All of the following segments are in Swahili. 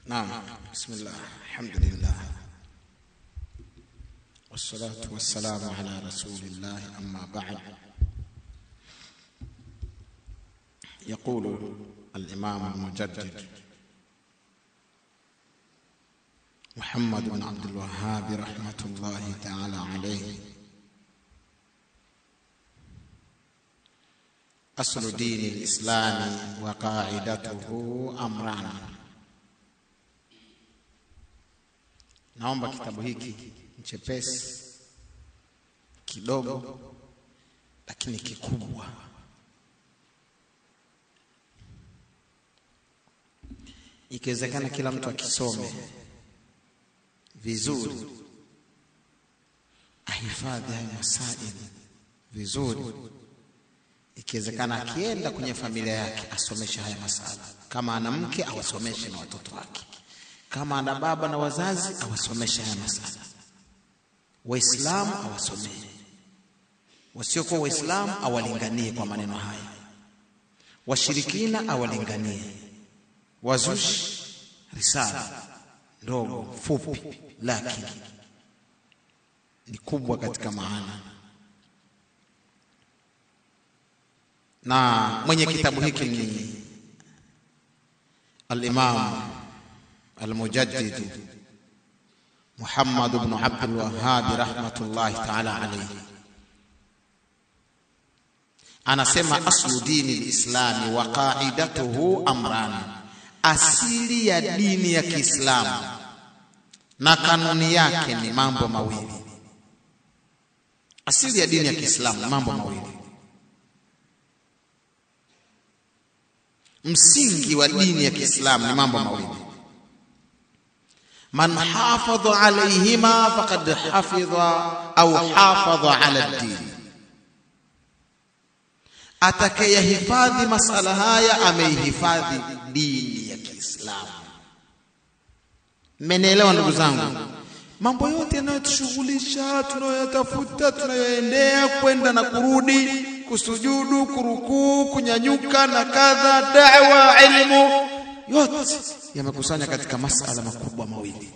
نعم بسم الله الحمد لله والصلاة والسلام على رسول الله أما بعد يقول الإمام المجدد محمد بن عبد الوهاب رحمة الله تعالى عليه أصل دين الإسلام وقاعدته أمران naomba kitabu hiki chepesi kidogo lakini kikubwa ikiwezekana kila mtu akisome vizuri ahifadhi hayo masaili vizuri ikiwezekana akienda kwenye familia yake asomeshe haya masala kama ana mke awasomeshe na watoto wake kama ana baba na wazazi awasomeshe haya masala waislamu awasomee wasiokuwa waislamu awalinganie kwa maneno haya washirikina awalinganie wazushi risala ndogo fupi lakini ni kubwa katika maana na mwenye kitabu hiki ni al-Imam al-Mujaddid Muhammad ibn Abdul Wahhab rahmatullahi ta'ala alayhi anasema aslu dini lislami wa qaidatuhu amran asili ya dini ya Kiislamu na kanuni yake ni mambo mawili asili ya dini ya Kiislamu ni mambo mawili msingi wa dini ya Kiislamu ni mambo mawili man hafadha alayhima faqad hafidha au hafadha ala ad-din atakayehifadhi masala haya ameihifadhi dini ya Kiislamu mmenielewa ndugu zangu mambo yote yanayotushughulisha tunayotafuta tunayoendea kwenda na kurudi kusujudu kurukuu kunyanyuka na kadha da'wa ilmu yote yamekusanya katika masala makubwa mawili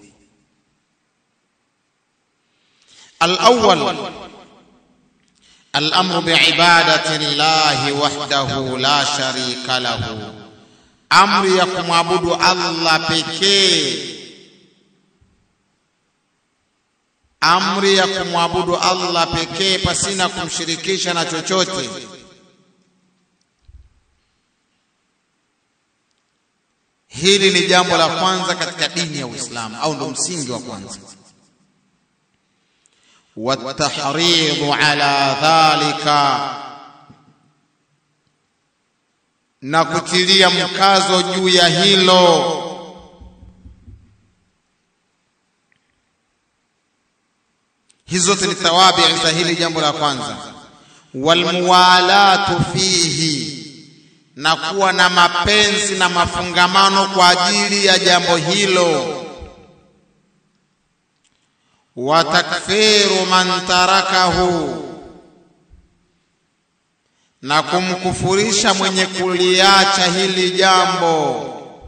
al-awwal الامر بعباده الله وحده لا شريك له امر ya kumwabudu Allah pekee amri ya kumwabudu Allah pekee pasina kumshirikisha na chochote hili ni jambo la kwanza katika dini ya Uislamu au ndo msingi wa kwanza والتحريض على ذلك na kutilia mkazo juu ya hilo hizo zote ni thawabi za hili jambo la kwanza walmuwalatu fihi na kuwa na mapenzi na mafungamano kwa ajili ya jambo hilo wa takfiru man tarakahu na kumkufurisha mwenye kuliacha hili jambo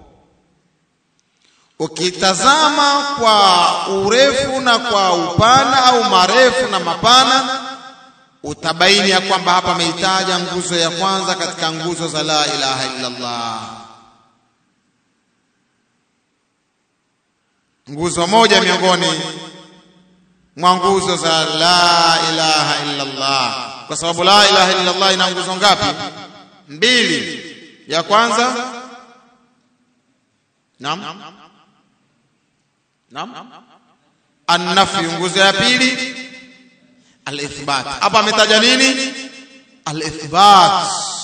ukitazama kwa urefu na kwa upana au marefu na mapana utabaini ya kwamba hapa ameitaja nguzo ya kwanza katika nguzo za la ilaha illa Allah nguzo moja miongoni mwa nguzo za la ilaha illa Allah kwa sababu la ilaha illa Allah ina nguzo ngapi mbili ya kwanza naam naam an-nafy nguzo ya pili al-ithbat hapa ametaja nini al-ithbat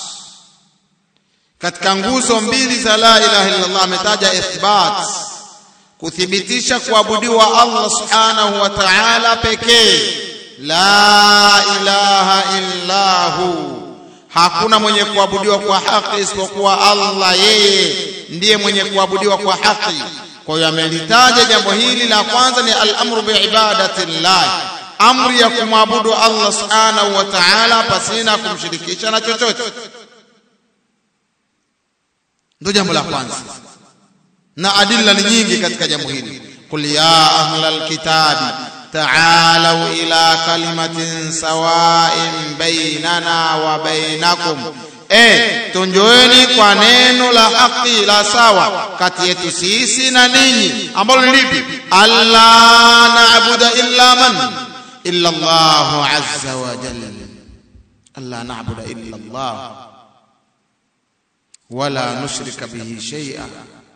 katika nguzo mbili za la ilaha illa Allah ametaja ithbat kuthibitisha kuabudiwa Allah subhanahu wa ta'ala pekee la ilaha illa hu hakuna mwenye kuabudiwa kwa haki isipokuwa Allah yeye ndiye mwenye kuabudiwa kwa haki kwa hiyo amelitaja jambo hili la kwanza ni al-amru bi ibadati llah amri ya kumwabudu Allah subhanahu wa ta'ala pasina kumshirikisha na chochote ndio jambo la kwanza na adilla ni nyingi katika jambo hili qul ya ahlal kitabi ta'alu ila kalimatin sawa'in bainana wa bainakum eh tunjoeni kwa neno la haki la sawa kati yetu sisi na ninyi ambalo ni lipi alla na'budu illa man illa Allah azza wa jalla alla na'budu illa Allah wala nushrika bihi shay'a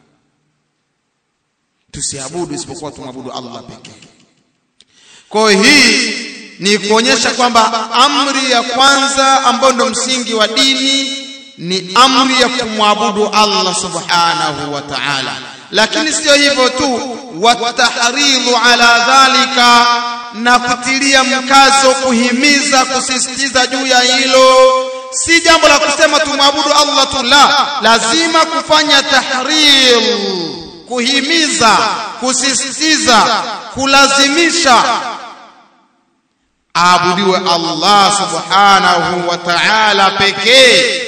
tusiabudu isipokuwa tumwabudu Allah pekee kwa hii ni kuonyesha kwamba amri ya kwanza ambayo ndo msingi wa dini ni amri ya kumwabudu Allah subhanahu wa ta'ala lakini sio hivyo tu watahridhu ala dhalika na kutilia mkazo kuhimiza kusisitiza juu ya hilo si jambo la kusema tumwabudu Allah tu la lazima kufanya tahrir kuhimiza kusisitiza kulazimisha aabudiwe Allah subhanahu wa ta'ala pekee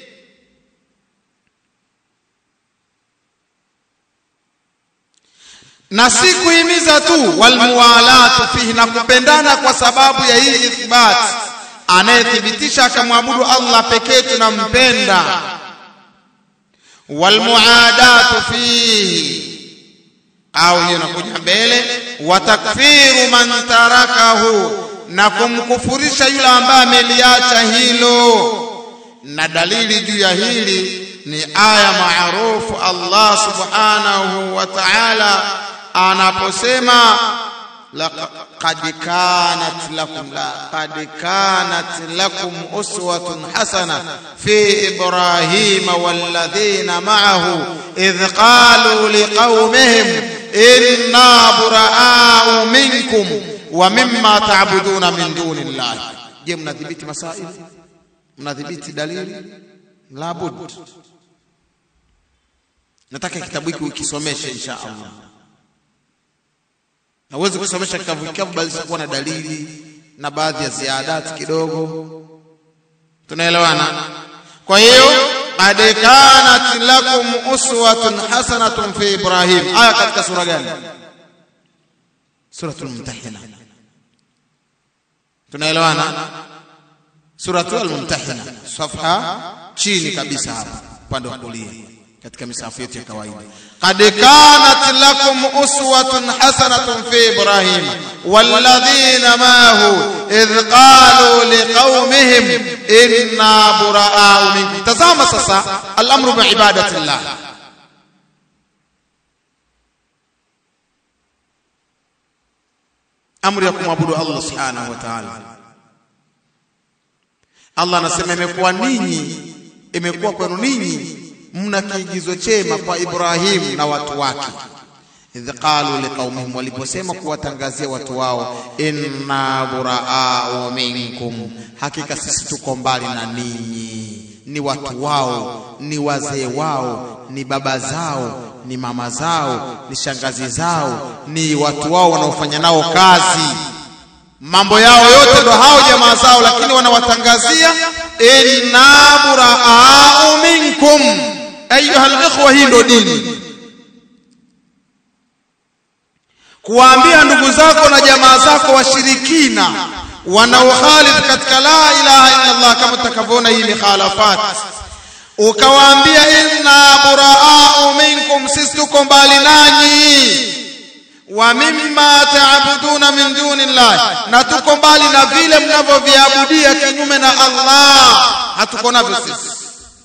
na si kuhimiza tu walmuwalatu fihi na kupendana kwa sababu ya hii ithbat anayethibitisha akamwabudu Allah pekee tunampenda walmuadatu fihi au hiyo inakuja mbele wa takfiru man tarakahu na kumkufurisha yule ambaye ameliacha hilo na dalili juu ya hili ni aya maarufu Allah subhanahu wa ta'ala anaposema laqad kanat lakum laqad kanat lakum uswatun hasana fi ibrahima walladhina ma'ahu idh qalu liqaumihim inna buraa'u minkum wa mimma ta'buduna min dunillahi je mnadhibiti masail mnadhibiti dalili labud nataka kitabu hiki ukisomeshe insha Allah na uweze kusomesha kitabu kikavu bali kuwa na dalili na baadhi ya ziadati kidogo tunaelewana kwa hiyo qad kanat lakum uswatun hasanatun fi ibrahim aya katika sura gani suratul mumtahina tunaelewana suratul mumtahina safha chini kabisa hapa upande wa kulia katika misafu yetu ya kawaida qad kanat lakum uswatun hasanatun fi ibrahim walladhina mahu idh qalu liqaumihim inna buraa'u minkum tazama sasa al-amru bi ibadati llah amri ya kumwabudu Allah subhanahu wa ta'ala Allah anasema imekuwa ninyi imekuwa kwenu ninyi mna kiigizo chema kwa Ibrahim na watu wake idh qalu liqaumihim waliposema kuwatangazia watu wao inna buraa'u minkum hakika sisi tuko mbali na ninyi ni watu wao ni wazee wao ni baba zao ni mama zao ni shangazi zao ni watu wao wanaofanya nao kazi mambo yao yote ndo hao jamaa zao lakini wanawatangazia inna buraa'u minkum ayuha alikhwa hii ndo dini kuwaambia ndugu zako na jamaa zako washirikina wanaokhalifu katika la ilaha illa Allah kama tutakavyoona hii mikhalafat ukawaambia inna buraa'u minkum sisi tuko mbali nanyi wa mimma ta'buduna min dunillah na tuko mbali na vile mnavyoviabudia kinyume na Allah hatuko navyo sisi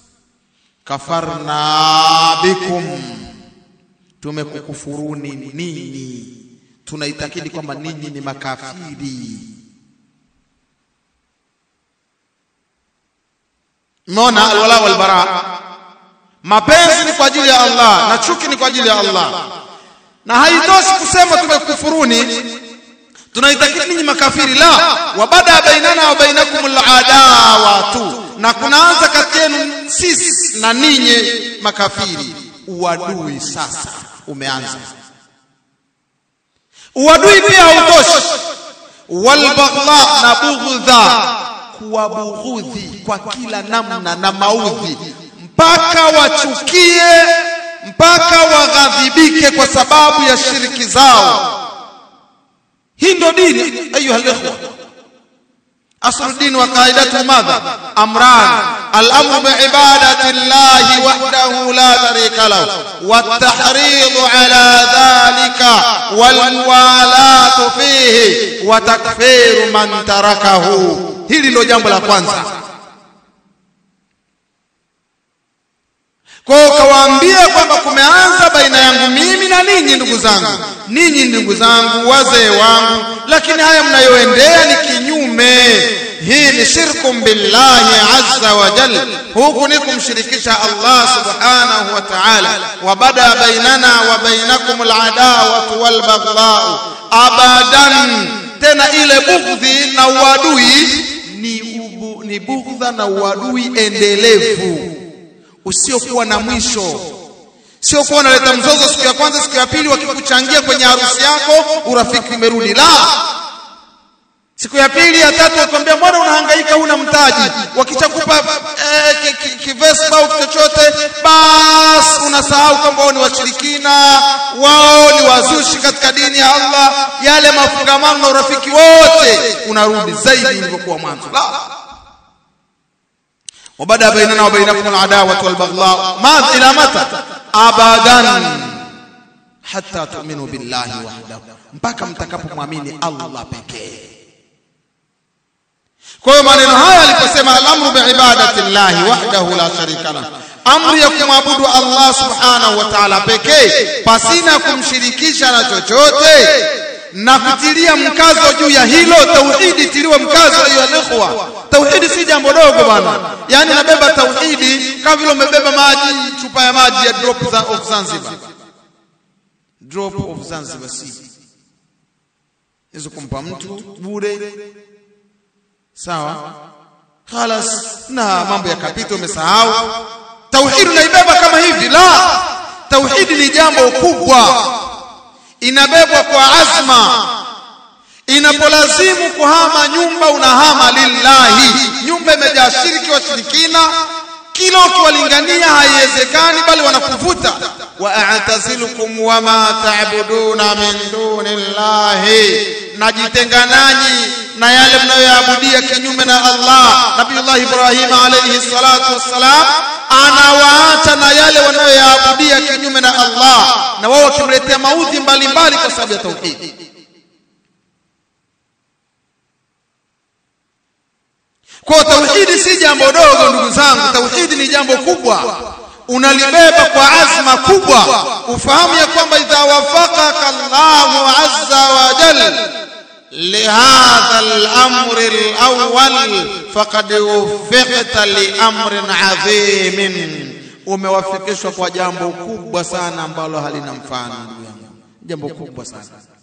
kafarna bikum tumekukufuruni ninyi tunaitakidi kwamba ninyi ni makafiri Mona alwala walbara mapenzi ni kwa ajili ya Allah na chuki ni kwa ajili ya Allah na haitoshi kusema tumekufuruni tunaitakidi ninyi makafiri la wabada bainana wa bainakum aladawa tu na kunaanza kati yenu sisi na ninyi makafiri uadui sasa umeanza uadui pia hautoshi walbaghdha na bughdha kuwabughudhi kwa kila namna na maudhi mpaka wachukie mpaka waghadhibike kwa sababu ya shiriki zao hii ndo dini ayuha alikhwa أصل الدين وقاعدته ماذا أمران الأمر بعبادة الله وحده لا شريك له والتحريض على ذلك والموالاة فيه وتكفير من تركه hili ndio jambo la kwanza kwa kawaambia kwamba kumeanza baina yangu mimi na ninyi ndugu zangu ninyi ndugu zangu wazee wangu lakini haya mnayoendea ni kinyume hii ni shirku billahi azza wa jal huku ni kumshirikisha Allah subhanahu wa ta'ala wa bada bainana wa bainakum aladawatu wal baghdha'u abadan tena ile bughdhi na uadui ni ubu, ni bughdha na uadui endelevu usiokuwa na mwisho sio kuwa unaleta mzozo siku ya kwanza siku ya pili wakikuchangia kwenye harusi yako urafiki umerudi la siku ya pili ya tatu wakwambia mbona unahangaika huna mtaji wakichakupa eh, kivespa au chochote basi unasahau kwamba wao ni washirikina wao ni wazushi katika dini ya Allah yale mafungamano na urafiki wote unarudi zaidi ulivyokuwa mwanzo la وبدا بيننا وبينكم العداوه والبغضاء ما الى متى ابدا حتى تؤمنوا بالله وحده mpaka mtakapomwamini Allah pekee kwa hiyo maneno haya aliposema al-amru biibadati llahi wahdahu la sharika lahu amri ya kumwabudu Allah subhanahu wa ta'ala pekee pasina kumshirikisha na chochote na kutilia mkazo juu ya hilo tauhidi tiliwe mkazo hiyo ikhwa tauhidi si jambo dogo bwana yani nabeba tauhidi kama vile umebeba maji chupa ya maji ya drop za of Zanzibar drop of Zanzibar si hizo kumpa mtu bure sawa khalas na mambo yakapita umesahau tauhidi unaibeba kama hivi la tauhidi ni jambo kubwa inabebwa kwa azma inapolazimu kuhama nyumba unahama lillahi nyumba imejaa shiriki washirikina kila ukiwalingania haiwezekani bali wanakuvuta wa a'tazilukum wama ta'buduna min dunillahi najitenga nanyi na yale mnayoyaabudia kinyume na Allah Nabiullah Ibrahim alayhi salatu wassalam anawaacha na yale wanayoyaabudia kinyume na Allah na wao wakimletea maudhi mbalimbali kwa sababu ya tauhid kwa tauhidi si jambo dogo ndugu zangu tauhidi ni jambo kubwa unalibeba kwa azma kubwa ufahamu ya kwamba idha wafaqaka Allahu azza wa jalla لهذا الأمر الأول فقد وفقت لأمر عظيم umewafikishwa kwa jambo kubwa sana ambalo halina mfano ndugu yangu jambo kubwa sana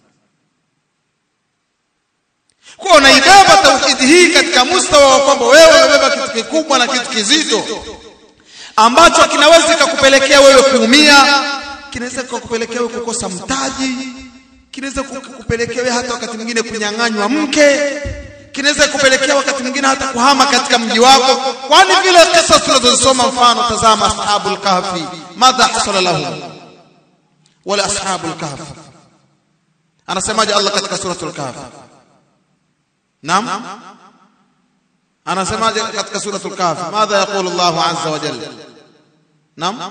kwa unaibeba tauhidi hii katika mustawa wa kwamba wewe unabeba kitu kikubwa na kitu kizito ambacho kinaweza kukupelekea wewe kuumia kinaweza kukupelekea wewe kukosa mtaji kinaweza kukupelekea wewe hata wakati mwingine kunyang'anywa mke kinaweza kupelekea wakati mwingine hata kuhama katika mji wako kwani vile kisa tunazosoma mfano tazama ashabul kahfi madha hasala lahum wala ashabul kahfi anasemaje Allah katika suratul kahfi naam anasemaje katika suratul kahfi madha yaqulu Allah azza wa jalla naam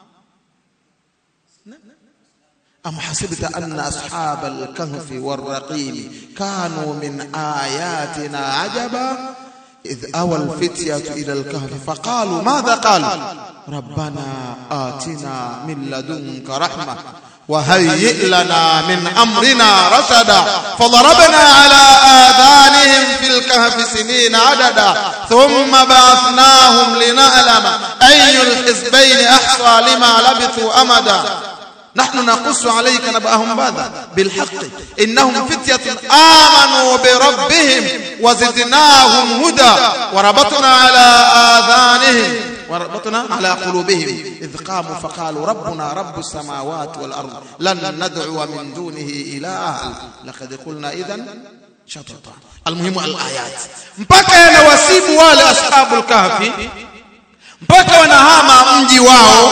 أم حسبت أن أصحاب الكهف والرقيم كانوا من آياتنا عجبا إذ أوى الفتية إلى الكهف فقالوا ماذا قالوا ربنا آتنا من لدنك رحمة وهيئ لنا من أمرنا رشدا فضربنا على آذانهم في الكهف سنين عددا ثم بعثناهم لنعلم أي الحزبين أحصى لما لبثوا أمدا نحن نقص عليك نبأهم ماذا بالحق إنهم فتية آمنوا بربهم وزدناهم هدى وربطنا على آذانهم وربطنا على قلوبهم إذ قاموا فقالوا ربنا رب السماوات والأرض لن ندعو من دونه إلها لقد قلنا إذا شططا المهم الآيات mpaka yanawasibu wale ashabul kahfi mpaka wanahama mji wao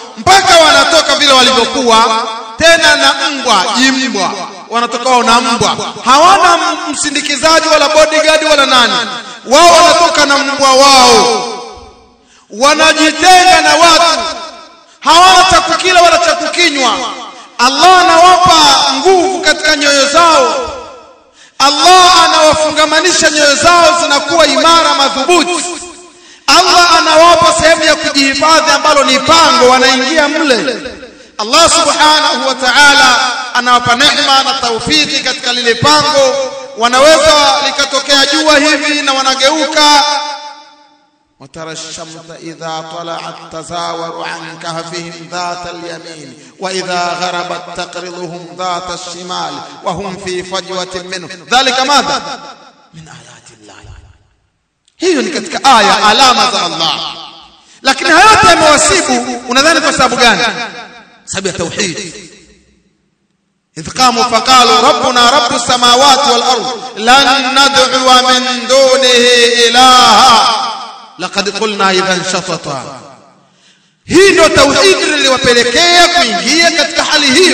mpaka wanatoka vile walivyokuwa tena na mbwa jimbwa wanatoka wao na mbwa hawana msindikizaji wala bodyguard wala nani wao wanatoka na mbwa wao wanajitenga na watu hawana cha kukila wala cha kukinywa Allah anawapa nguvu katika nyoyo zao Allah anawafungamanisha nyoyo zao zinakuwa imara madhubuti Allah anawapa sehemu ya kujihifadhi ambalo ni pango wanaingia mle Allah subhanahu wa ta'ala anawapa neema na taufiki katika lile pango wanaweza likatokea jua hivi na wanageuka وترى الشمس إذا طلعت تزاور عن كهفهم ذات اليمين وإذا غربت تقرضهم ذات الشمال وهم في فجوة منه ذلك ماذا؟ من آيات الله hiyo ni katika aya alama za Allah lakini hayo yote yamewasibu unadhani kwa sababu gani sababu ya tauhid إذ قاموا فقالوا ربنا رب السماوات والأرض لن ندعو من دونه إلها laqad qulna idhan shatata hii ndio tauhidi liliwapelekea kuingia katika hali hiyo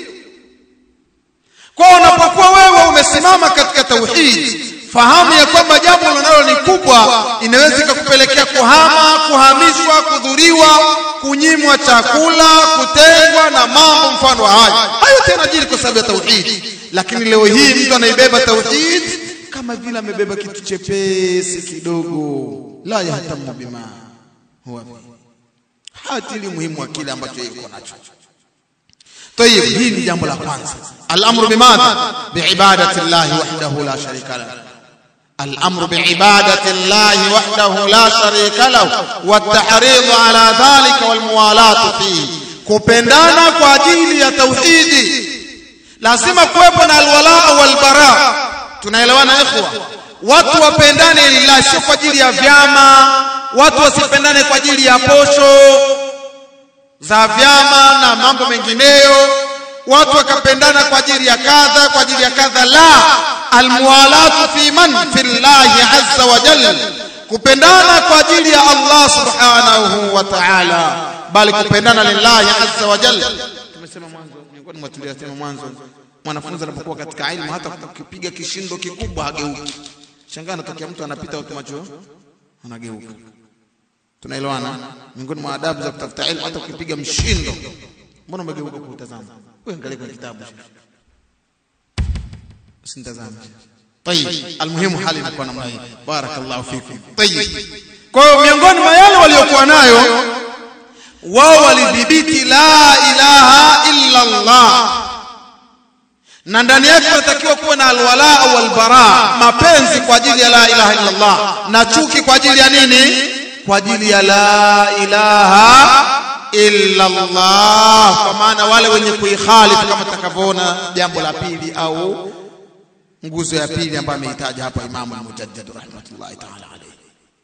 kwa unapokuwa wewe umesimama katika tauhidi fahamu ya kwamba jambo linalo ni kubwa inaweza ikakupelekea kuhama kuhamishwa kudhuriwa kunyimwa chakula kutengwa na mambo mfano wa hayo hayo tena jili kwa sababu ya tauhidi lakini leo hii mtu anaibeba tauhidi kama vile amebeba kitu chepesi kidogo la yahtamu bima huwa hatili muhimu wa kile ambacho yuko nacho طيب hii ni jambo la kwanza al-amru bimadha biibadati Allah wahdahu la sharika lahu الامر بعباده الله وحده لا شريك له والتحريض على ذلك والموالاه فيه kupendana kwa ajili ya tauhidi lazima kuwepo na alwala walbara tunaelewana ikhwa watu wapendane lillahi sio kwa ajili ya vyama watu wasipendane kwa ajili ya posho za vyama na mambo mengineyo watu wakapendana kwa ajili ya kadha kwa ajili ya kadha la almuwalatu fi man fi llahi azza wa jalla kupendana kwa ajili ya Allah subhanahu wa ta'ala bali kupendana lillahi azza wa jalla tumesema mwanzo miongoni mwa tuliyosema mwanzo mwanafunzi anapokuwa katika ilmu hata kupiga kishindo kikubwa hageuki shangaa anatokea mtu anapita huko macho anageuka tunaelewana miongoni mwa adabu za kutafuta ilmu hata ukipiga mshindo mbona umegeuka kutazama wewe angalia kwenye kitabu usintazame طيب المهم hali inakuwa namna hii barakallahu fikum طيب kwa hiyo miongoni mwa yale waliokuwa nayo wao walidhibiti la ilaha illa Allah na ndani yake kunatakiwa kuwa na alwala au albara mapenzi kwa ajili ya la ilaha illa Allah na chuki kwa ajili ya nini kwa ajili ya la ilaha illa Allah kwa maana wale wenye kuikhalifu kama takavyoona jambo la pili au nguzo ya pili ambayo ameitaja hapa Imam al-Mujaddid rahmatullahi ta'ala alayhi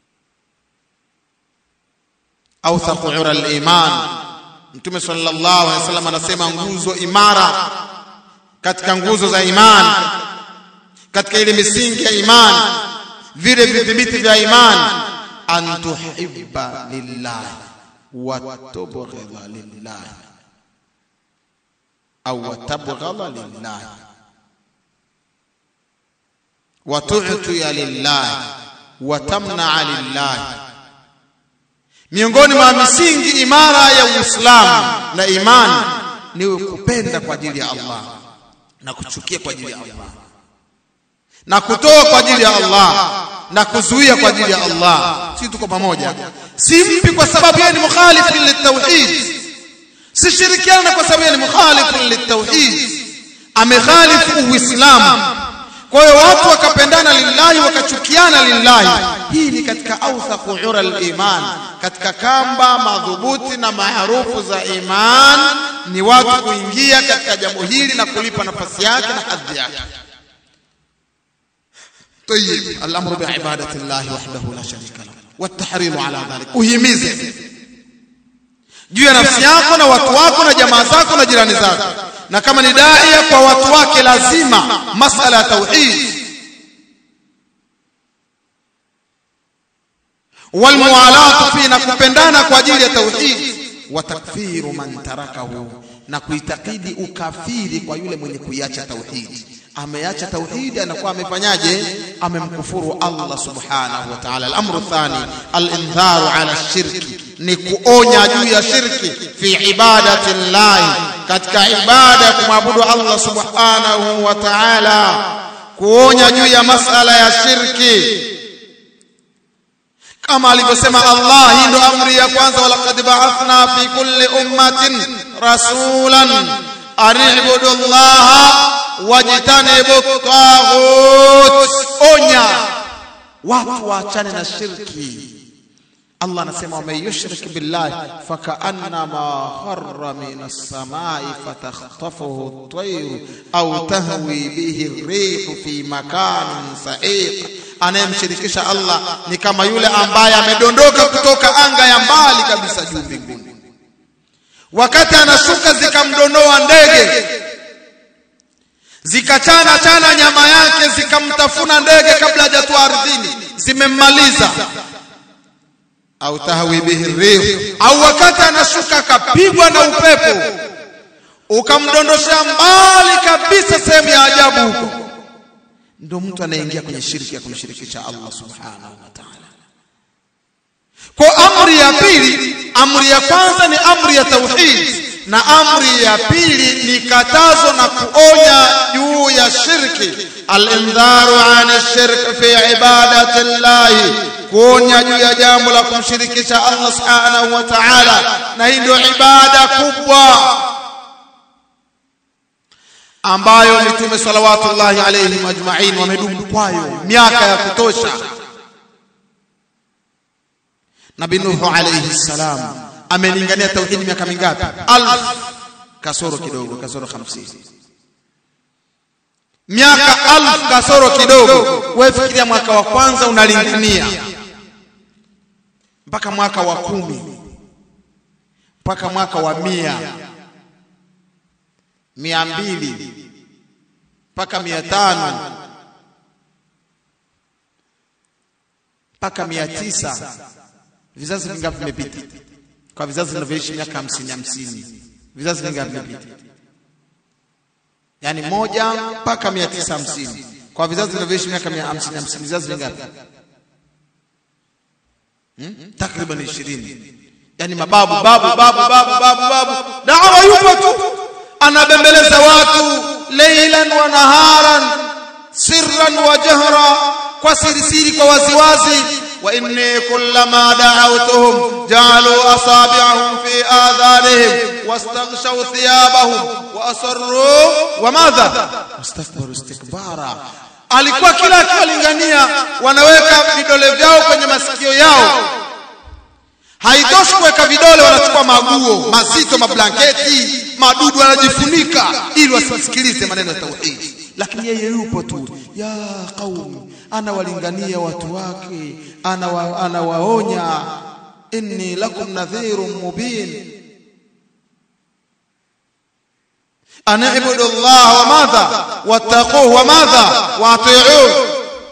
awthaq ura al-iman Mtume sallallahu alaihi wasallam anasema nguzo imara katika nguzo za imani katika ile misingi ya imani vile vidhibiti vya imani an tuhibba lillah wa tubghidha lillah au tabghadha lillah wa tu'tiya lillah wa tamna'a lillah miongoni mwa misingi imara ya Uislamu na imani ni kupenda kwa ajili ya Allah na kuchukia kwa ajili ya Allah na kutoa kwa ajili ya Allah na kuzuia kwa ajili ya Allah si tuko pamoja si mpi kwa sababu yeye ni mukhalif litauhid si shirikiana kwa sababu yeye ni mukhalif litauhid amekhalifu uislamu kwa hiyo watu wakapendana lillahi wakachukiana lillahi hii ni katika awthaqu ura al-iman katika kamba madhubuti na maarufu za iman ni watu kuingia katika jambo hili na kulipa nafasi yake na hadhi yake طيب الامر بعباده الله وحده لا شريك له والتحريض على ذلك uhimize juu ya nafsi yako na watu wako na jamaa zako na jirani zako na kama ni daia kwa watu wake lazima masala ya tauhid walmuwalatu fi na kupendana kwa ajili ya tauhid wa takfiru man tarakahu na kuitakidi ukafiri kwa yule mwenye kuiacha tauhidi ameacha tauhidi anakuwa amefanyaje amemkufuru Allah subhanahu wa ta'ala al-amru thani al-indharu ala shirki ni kuonya juu ya shirki fi ibadati llahi katika ibada ya kumwabudu Allah subhanahu wa ta'ala kuonya juu ya masala ya shirki kama alivyosema Allah hii ndo amri ya kwanza walaqad ba'athna fi kulli ummatin rasulan an i'budu Allah wajtanibu taghut onya watu waachane na shirki Allah anasema waman yushrik billahi fakaannama kharra min as-samai fatakhtafuhu at-tayru au tahwi bihi ar-rihu fi makanin sa'iq anayemshirikisha Allah ni kama yule ambaye amedondoka kutoka anga ya mbali kabisa juu mbinguni wakati anashuka zikamdonoa ndege zikachana chana nyama yake zikamtafuna ndege kabla hajatua ardhini zimemmaliza au tahwi bihi rih au wakati anashuka akapigwa na upepo ukamdondoshea mbali kabisa sehemu ya ajabu huko ndio mtu anaingia kwenye shirki ya kumshirikisha Allah subhanahu wa ta'ala kwa amri ya pili amri ya kwanza ni amri ya tauhid na amri ya pili ni katazo na kuonya juu ya shirki al-indharu an shirk fi ibadati llahi kuonya juu ya jambo la kumshirikisha Allah subhanahu wa ta'ala na hii ndio ibada kubwa ambayo mitume salawatullahi alayhim ajma'in wamedumu kwayo miaka ya kutosha Nabii Nuhu alayhi salam amelingania tauhidi miaka mingapi alf kasoro kidogo kasoro 50 miaka alf kasoro kidogo wewe fikiria mwaka wa kwanza unalingania mpaka mwaka wa kumi mpaka mwaka wa mia mia mbili mpaka mia tano mpaka mia tisa vizazi vingapi vimepita kwa vizazi vinavyoishi miaka hamsini hamsini vizazi vingapi vimepita yaani moja mpaka mia tisa hamsini kwa vizazi vinavyoishi miaka mia hamsini hamsini vizazi vingapi hmm? takriban ishirini yaani mababu babu babu babu babu babu dawa yupo tu anabembeleza watu leilan wa naharan sirran wa jahra kwa sirisiri kwa waziwazi wa inni kullama da'awtuhum ja'alu asabi'ahum fi adhanihim wastaghshaw thiyabahum wa asarru wa madha wastakbaru istikbara alikuwa kila akiwalingania wanaweka vidole vyao kwenye masikio yao haitoshi kuweka vidole wanachukua maguo mazito mablanketi madudu wanajifunika ili wasisikilize maneno ya tauhidi lakini yeye yupo tu ya qaumi anawalingania watu wake anawa, anawaonya inni lakum nadhirun mubin ana ibudu Allah wa madha wattaquhu wa madha wa ati'uhu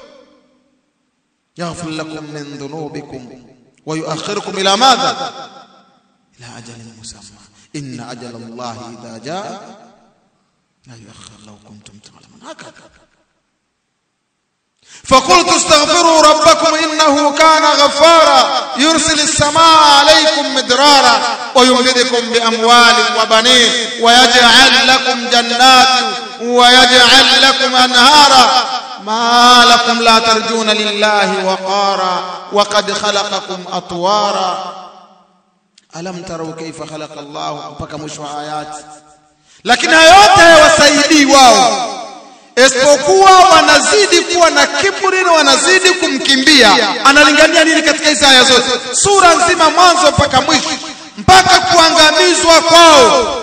yaghfir lakum min dhunubikum ويؤخركم إلى ماذا إلى أجل مسمى إن أجل الله إذا جاء لا يؤخر لو كنتم تعلمون هكذا فقلت استغفروا ربكم إنه كان غفارا يرسل السماء عليكم مدرارا ويمددكم بأموال وبنين ويجعل لكم جنات ويجعل لكم أنهارا ما لكم لا ترجون لله وقارا وقد خلقكم أطوارا ألم تروا كيف خلق الله mpaka mwisho wa ayati lakini yote hayawasaidii wao isipokuwa wanazidi kuwa na kiburi na wanazidi kumkimbia analingania nini katika hizi aya zote sura nzima mwanzo mpaka mwisho mpaka kuangamizwa kwao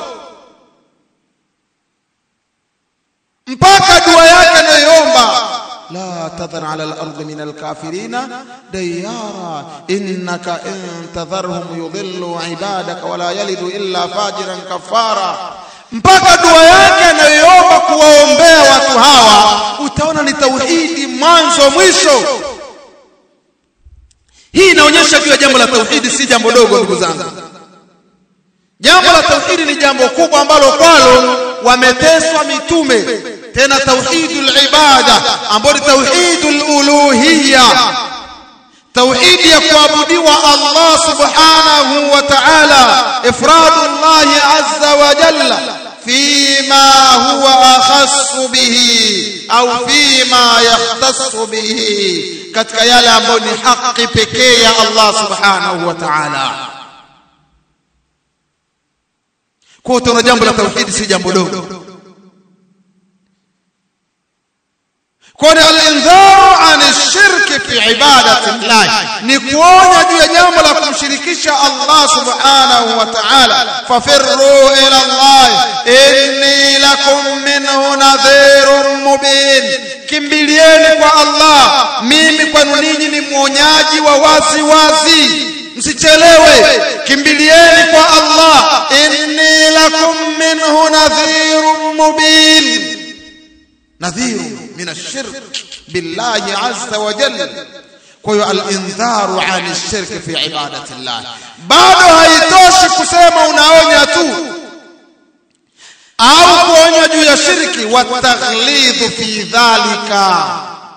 mpaka dua yake anayoomba لا تذر على الأرض من الكافرين ديارا إنك إن تذرهم يضلوا عبادك ولا يلد إلا فاجرا كفارا mpaka dua yake anayoomba kuwaombea watu hawa utaona ni tauhidi mwanzo mwisho hii inaonyesha juu ya jambo la tauhidi si jambo dogo ndugu zangu jambo la tauhidi ni jambo kubwa ambalo kwalo wameteswa mitume tena tauhidul ibada ambayo ni tauhidul uluhiyya tauhidi ya kuabudiwa Allah subhanahu wa ta'ala ifradullah azza wa jalla fima huwa akhassu bihi au fima yahtassu bihi katika yale ambayo ni haki pekee ya Allah subhanahu wa ta'ala kwa hiyo jambo la tauhidi si jambo dogo kwani al-indharu an ash-shirk fi ibadati Allah ni kuonya juu ya jambo la kumshirikisha Allah subhanahu wa ta'ala fafirru ila Allah inni lakum minhu nadhirun mubin kimbilieni kwa Allah mimi kwenu ninyi ni mwonyaji wa wazi wazi msichelewe kimbilieni kwa Allah inni lakum minhu nadhirun mubin nadhirun من الشرك بالله عز وجل kwa al-indharu an ash-shirk fi ibadati Allah bado haitoshi kusema unaonya tu au kuonya juu ya shirki wa taghlidhu fi dhalika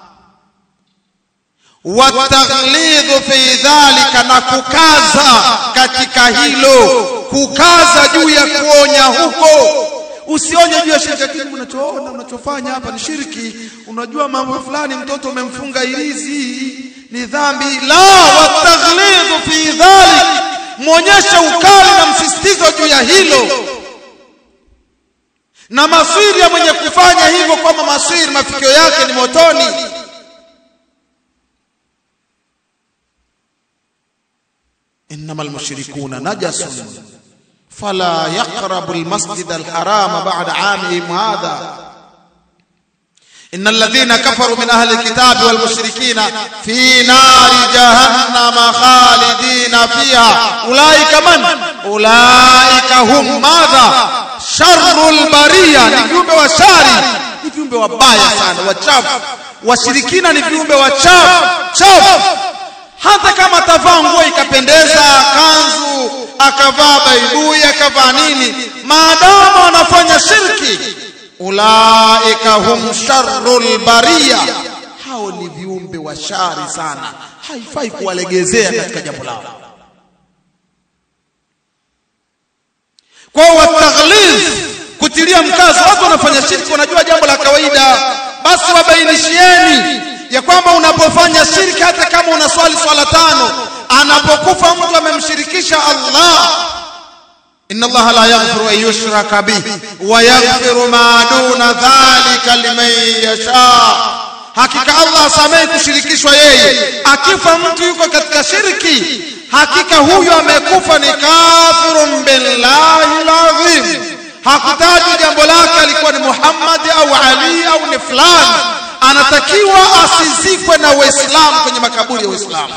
wa taghlidhu fi dhalika na kukaza katika hilo kukaza juu ya kuonya huko usionye juu ya shirki lakini unachoona unachofanya hapa ni shirki unajua mambo fulani mtoto umemfunga ilizi ni dhambi la wataghlidhu fi dhalik muonyeshe ukali na msisitizo juu ya hilo na maswiri ya mwenye kufanya hivyo kwamba maswiri mafikio yake ni motoni إنما المشركون نجس فلا يقرب المسجد الحرام بعد عامهم هذا إن الذين كفروا من أهل الكتاب والمشركين في نار جهنم خالدين فيها أولئك من؟ أولئك هم ماذا؟ شر البرية ni viumbe washari ni viumbe wabaya sana wachafu washirikina ni viumbe wachafu chafu hata kama atavaa nguo ikapendeza kanzu akavaa baibui akavaa nini maadamu anafanya shirki ulaika hum sharrul bariya hao ni viumbe wa shari sana haifai kuwalegezea katika jambo lao kwa wataghlidh kutilia mkazo watu wanafanya shirki wanajua jambo la kawaida basi wabainishieni ya kwamba unapofanya shirki hata kama unaswali swala tano anapokufa mtu amemshirikisha Allah inna Allah la yaghfiru an yushraka bihi wa yaghfiru ma duna dhalika liman yasha hakika Allah asamehe kushirikishwa yeye akifa mtu yuko katika shirki hakika huyo amekufa ni kafirun billahi alazim hakutaji jambo lake alikuwa ni Muhammad au Ali au ni fulani anatakiwa asizikwe na Waislamu kwenye makaburi ya Waislamu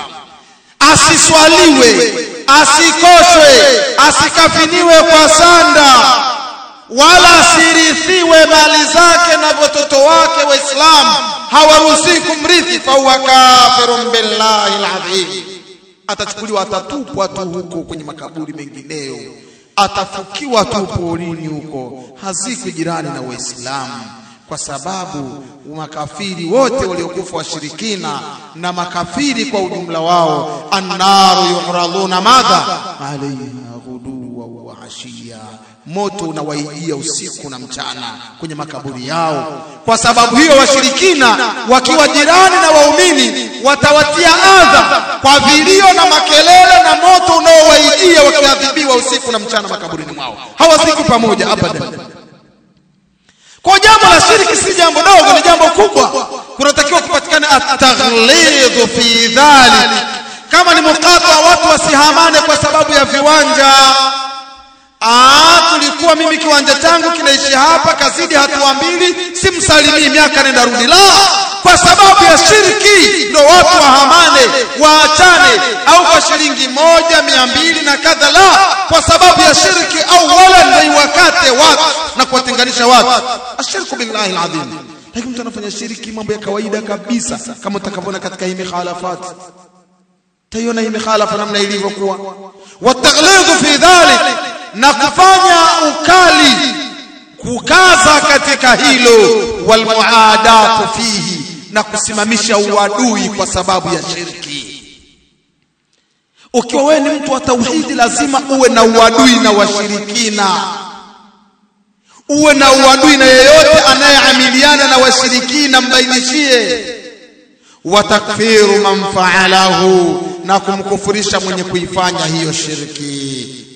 asiswaliwe asikoshwe asikafiniwe kwa sanda wala asirithiwe mali zake na watoto wake waislamu hawaruhusi kumrithi fahuwa kafirun billahi alazim atachukuliwa atatupwa tu huko kwenye makaburi mengineyo atafukiwa tu porini huko hazikwi jirani na waislamu kwa sababu makafiri wote waliokufa washirikina na makafiri kwa ujumla wao annaru yuraduna madha alaiha ghuduwa wa ashiya moto unawaijia usiku na mchana kwenye makaburi yao kwa sababu hiyo washirikina wakiwa jirani na waumini watawatia adha kwa vilio na makelele na moto unaowaijia wakiadhibiwa usiku na mchana makaburini mwao hawasiku pamoja abadan kwa jambo la shirki si jambo dogo ni jambo kubwa kunatakiwa kupatikana at-taghlidhu fi dhalik kama ni mukata watu wasihamane kwa sababu ya viwanja Ah, tulikuwa mimi kiwanja changu kinaishi hapa kazidi hatua mbili, simsalimii miaka nenda rudi. La, kwa sababu ya shirki ndo watu wahamane, waachane, au kwa shilingi moja mia mbili na kadha. La, kwa sababu ya shirki, au wala ndo iwakate watu na kuwatenganisha watu. Ashirku billahi alazim. Lakini mtu anafanya shirki, mambo ya kawaida kabisa, kama utakavyoona katika hii mikhalafati taiona hii mikhalafa namna ilivyokuwa wataghlidhu fi dhalik na kufanya ukali kukaza katika hilo walmuadatu fihi na kusimamisha uadui kwa sababu ya shirki ukiwa wewe ni mtu wa tauhidi lazima uwe na uadui na washirikina uwe na uadui na yeyote anayeamiliana na washirikina mbainishie wa takfiru man faalahu na kumkufurisha mwenye kuifanya hiyo shirki